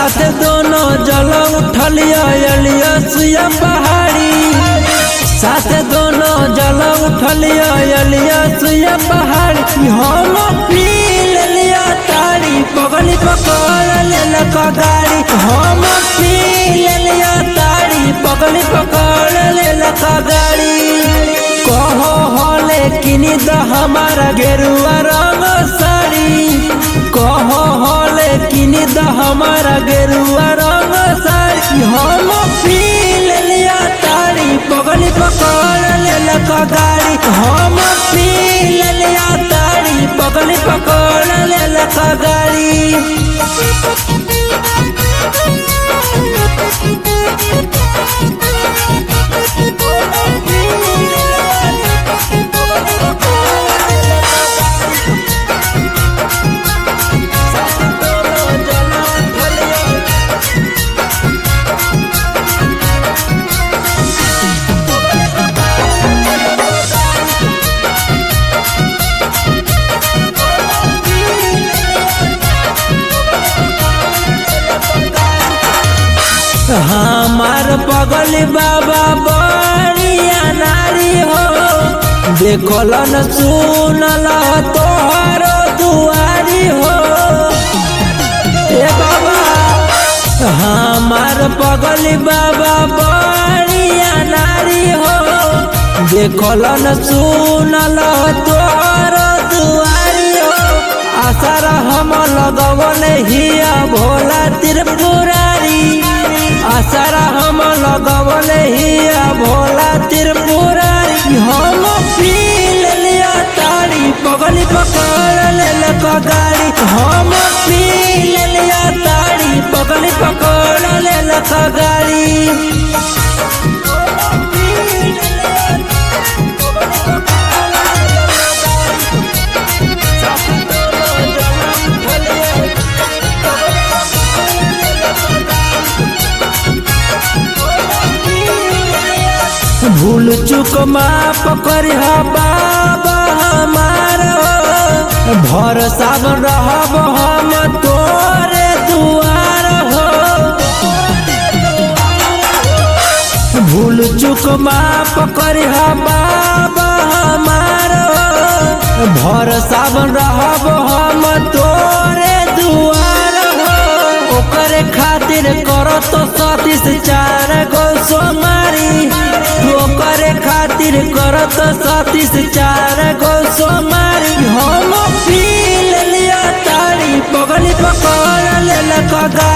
साथ दोनों जल उठलिया अलिया सुया पहाड़ी साथ दोनों जल उठलिया अलिया सुया पहाड़ी हम पी लिया तारी पगली पकड़ लेलक गाड़ी हम पी लिया तारी पगली पकड़ लेलक गाड़ी कहो हले किनी द हमारा गेरुआ रंग साड़ी कहो हले किनी द हमारा गेरुआ रंग साड़ी हम पी लिया तारी पगली पकड़ लेलक गाड़ी हम पी लिया तारी पगली पकड़ लेलक गाड़ी हमार पगल बाबा बड़िया नारी हो देखल न सुनल तोहर दुआरी हो ए बाबा हमार पगल बाबा बड़िया नारी हो देखल न सुनल तोहर दुआरी हो आसार हम लगवन हिया भोला त्रिपुरारी आसारा हम लगवल हिया भोला त्रिपुरारी हम पी लिया तारी पगली पकड़ लेलक गाड़ी हम पी लिया तारी पगली पकड़ लेलक गाड़ी भूल चुक माफ करिह बाबा हमार भरोसा रहब हम तोरे दुआर हो भूल चुक माफ करिह बाबा हमार भरोसा रहब हम तोरे दुआर हो ओकरे खातिर करत सतीस चार गो सोमारी ओकरे खातिर करत सतीस चार गो सोमारी हम पी लिया तारी पगली पकड़ लेलक